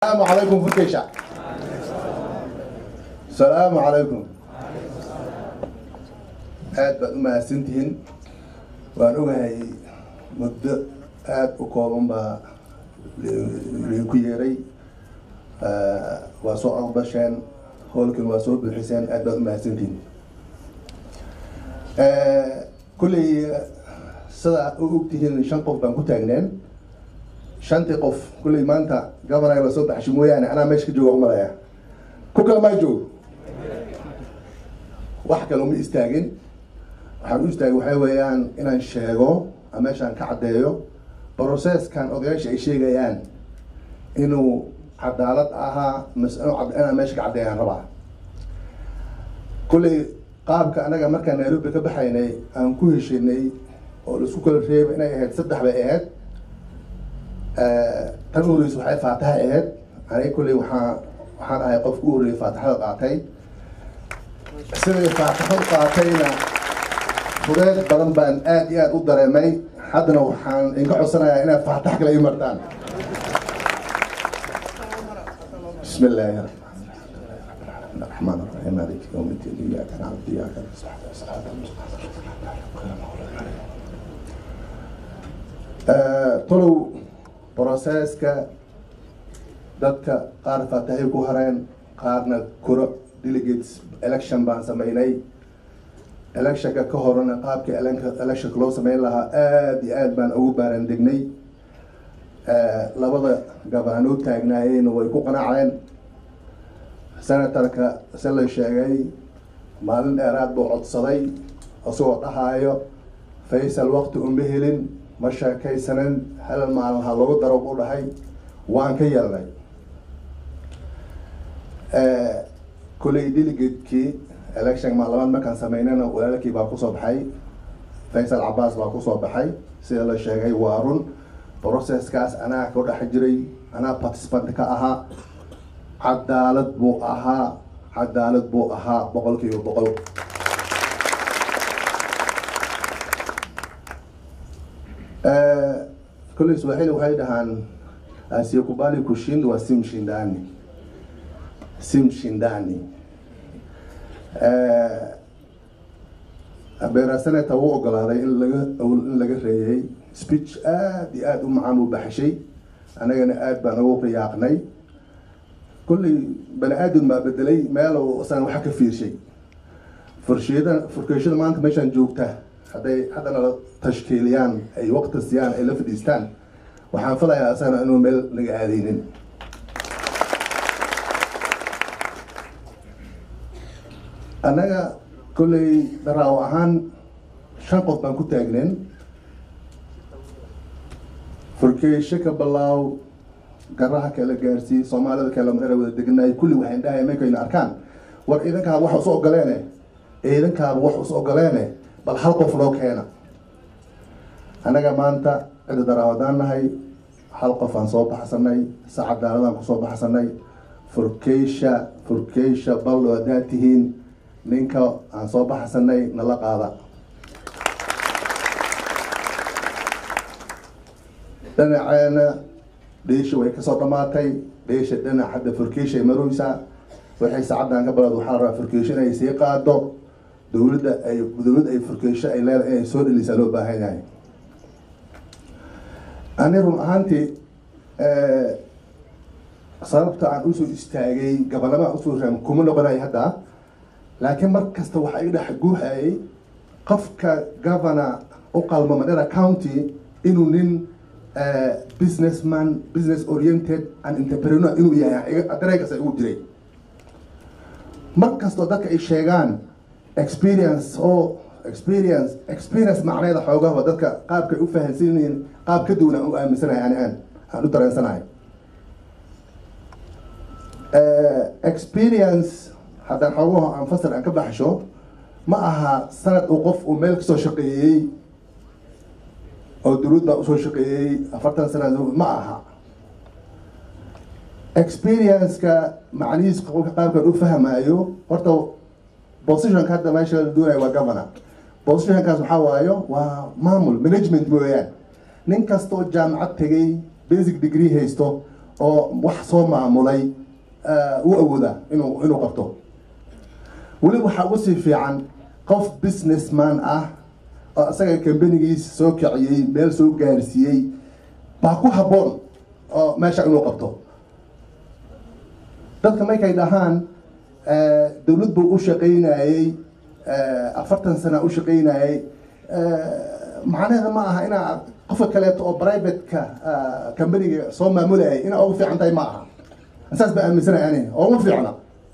السلام عليكم فركيشة السلام عليكم aad baad u mahadsantihiin waan ogahay muddo aada u kooban baa idinku yeeray waa soo aqbasheen howlkan waa soo buuxiseen aad baad u mahadsantihiin kulley sida u ogtihiin shan qof baan ku taagneen shantii qof kulley maanta gabanaga la soo baxshay mooyaane anaa meesha ka jooga umalaya ku kale maa joogo wax kale uma istaagin waxaan u istaagay waxaa weeyaan inaan sheego ama meeshaan ka caddeeyo processkan odayaasha ay sheegayaan inuu cadaalad ahaa mas inaan meesha ka caddeeyaan rabaa kulley qaabka anaga markaan nairobi ka baxaynay aan ku heshinay oo laisku kala reebay inay ahayd saddex bay ahayd tan u horeysa waxay faataha ahayd aniga kulley waxaa waxaan ahay qofka u horreeyay faataxada qaatay siday faataxadu qaatayna fudeed badan baan aad iyo aad u dareemay haddana waxaan inka codsanayaa inaad faatax kale ii martaan bismi illaahi الرحمن الرحيم مالك يوم الدين اياك نعبد واياك نستعين صراط tolow processka dadka qaar faatahay ku hareen qaarna kuro delegates election baan sameynay electionka ka horena qaabkii electionka loo sameyn lahaa aada iyo aad baan ugu baaran degnay labada gabanaan u taagnaayeen way ku qanaceen senatorka se la sheegay maalin dheeraad buu codsaday isagoo dhahaayo faysal waqti uma helin ma sheekaysanin hal maalin ha lagu daro buu dhahay waan ka yeelnay kulley delegatekii election maalamaad markaan sameynana walaalkii baa kusoo baxay faysal cabaas baa kusoo baxay sida la sheegay waa run processkaas anaa ka dhex jiray anaa participant ka ahaa cadaalad buu ahaa cadaalad buu ahaa boqol kiiba boqol kulley swahili waxay dhahaan asiyokubali kushindwa si mshindani si mshindani beera senata wuu ogolaaday in laga in laga reeyay speech aada iyo aada u macaan uu baxshay annagana aada baan ugu riyaaqnay kulley bani aadam baa bedelay meel isana waxa ka fiirshay furshiyada furkeeshada maanta meeshaan joogta hadday haddana la tashkiiliyaan ay waqti siiyaan ay la fadhiistaan waxaan filayaa isagana inuu meel laga aadeynin annaga kolley daraawo ahaan shan qof baan ku taagneen furkeesho ka balaaw garaha kala gaarsii soomaalida kale era wada deganaay kulli waxayn dhahay markayna arkaan war ciidankaaba wax isu ogoleene ciidankaaba wax is ogoleene bal hal qof loo keena annaga maanta cida daraawadaan nahay hal qof aan soo baxsanay si cadaaladaan kusoo baxsanay furkeysha furkeysha ballo haddaad tihiin ninka aan soo baxsanay nala qaada dhinaceena dheesha way kasoo dhamaatay dheesha dhinac hadda furkeysha ay marooysaa waxay saacaddan ka balad waxaa la rabaa furkeysho inay sii qaado dowladda ay dowladda ay furkeysho ay leedahay inay soo dhelisaa loo baahan yahay ani run ahaantii sababta aan usoo istaagay gabanama aan usoo raam kuma noqonay hadda laakiin mar kasta waxaa iga dhex guuhayay qofka governor u qalma madera county inuu nin businessman business oriented and entrepreneur inuu yahay dareegaas igu jiray mar kastoo dadka ay sheegaan experience oo experience experience macneeda xoogaha dadka qaabkay u fahansan yihiin qaab ka duwan aan u aaminsanahay ani aan aan u dareensanahay experience haddaan xoogaho aan fasal aan ka baxsho ma aha sanad uu qof uu meel kasoo shaqeeyey oo dowlad baa usoo shaqeeyey afartan sana ma aha experience-ka macnihiis qofka qaabkan u fahmayo horta positionka hadda meesha la doonayo waa governor positionkaas waxaa waayo waa maamul management mooyaan nin kastoo jaamacad tegay basic degree haysto oo wax soo maamulay u awooda inuu inuu qabto weli waxaa ugu sii fiican qof businessman ah oo isaga kambanigiisa soo kiciyey meel soo gaarsiiyey baa ku habboon oo meesha inuu qabto dadka markay dhahaan dowlad buu u shaqaynayey afartan sana u shaqaynayey macnaheeda ma aha inaa qofka kaleeto oo privateka companiga soo maamulayay inaa ugu fiican tahay ma aha saas baa aaminsanaya ani oo ugu fiicna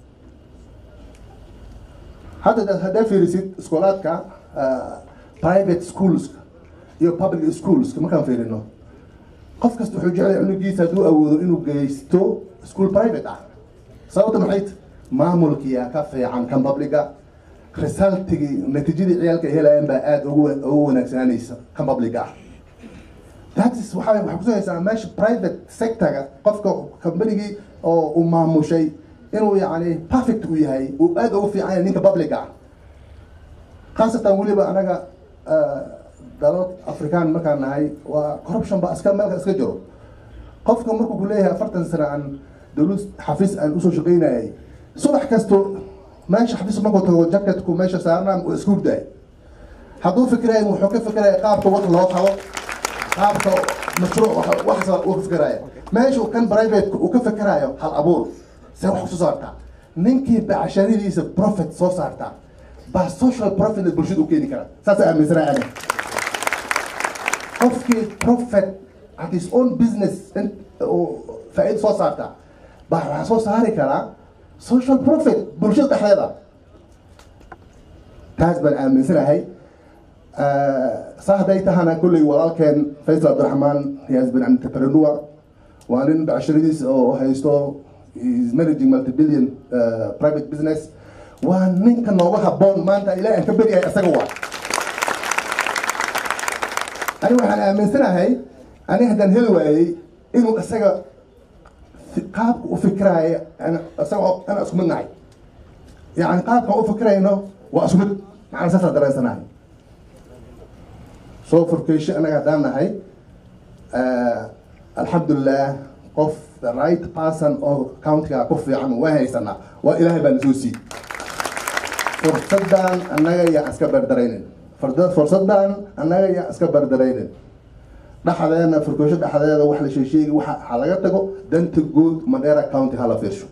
hadda haddaa fiirisid iskoolaadka private schools iyo public schools markaan fiirino qof kasta wuxuu jeclay cunugiisa hadduu awoodo inuu geysto school private ah sababta maxay t maamulkiya ka fiican kan publica resultigii natiijadii ciyaalka ay helayaan baa aada ugu ugu wanaagsananaysa kan publica ah tatis waxaa waxay kutusaysaa meesha private sectorga qofka combanigii oo uu maamushay inuu yacni perfect u yahay uu aada ugu fiican yahay ninka publica ah khaasatan weliba anaga dalal african markaan nahay waa corruption ba iska meelka iska jiro qofka markuu ku leeyahay afartan sano aan dowlad xafiis aan usoo shaqaynayay subax kasto meesha xafiis markuu tago jacketku meesha saarnaan uu isku hurdaay hadduu fikiraya wuxuu ka fikiraya qaabka wax loo qabo qaabka mashruuc waxsa uu ka fikiraya meesha kan private uu ka fikirayo hal abuur see wax kusoo saartaa ninkii bacsharidiisa profit soo saartaa baa social profit bulshada u keeni kara saasa aaminsanaa ani qofkii profit at his own business faa-iida soo saarta baa waxaa soo saari karaa social profit bulshada dhexdeeda taas baan aaminsanahay saa hadday tahana kolley walaalkeen faysal abdiraxmaan he has been entrepreneur waa nin bacshiradiis oo haysto is managing multibillion uh, private business waa ninka nooga habboon maanta ilaah aan ka beryahay isaga waa ani waxaan aaminsanahay ani haddaan heli waayey inuu isaga qaabka u fikiraayo isaga ana isku mid nahay yani qaabkan u fikirayno waa isku mid macana saasaan dareensanahay soo furkeysho anaga haddaan nahay alxamdulilah qof the right person oo countiga ku fiican waa haysanaa waa ilaahay baa nasoo sii fursadan annaga yaa iska berdaraynin fursadan annaga yaa iska berdaraynin dhexdeena furkoosho dhexdeeda wax la sheesheegi waxa ha laga tago danta guud mandera county hala fiirsho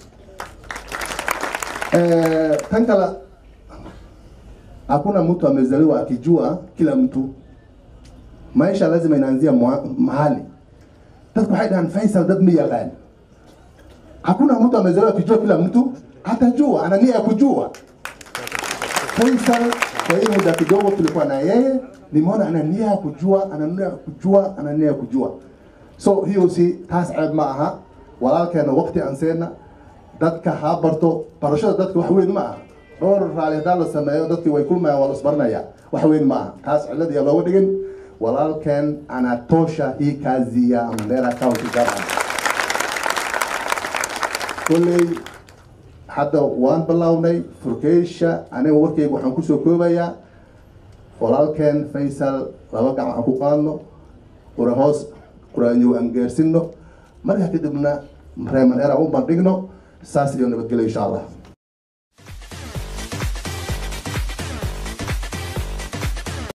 tan kale hakuna mtu amezaliwa akijua kila mtu maisha lazima inaanzia mahali dadku waxay dhahaan faisal dad ma yaqaan hakuna mtu amezaliwa akijua kila mtu atajua ana nia ya kujua Faisal kwa hii muda kidogo tulikuwa na yeye, nimeona ana nia ya kujua, ana nia ya kujua, ana nia ya kujua. So hiyo si taas ceeb ma aha walaalkeena waqti aan seena dadka ha barto barashada dadka wax weyn ma aha dhowr raali haddaan la sameeyo dadkii way kulmayaan waa la isbaranaya wax weyn ma aha taas cillad iyo looga dhigin walaalkeen anatosha hii kazi ya Mandera County Government kolley hadda waan bilownay furkeysha aniga warkeyga waxaan kusoo koobayaa walaalkeen faysal laba gacan aan ku qaadno qura hoos quraanyow aan gaarsinno markaa kadibna reeman era u bandhigno saas iyo nabadgelyo insha allah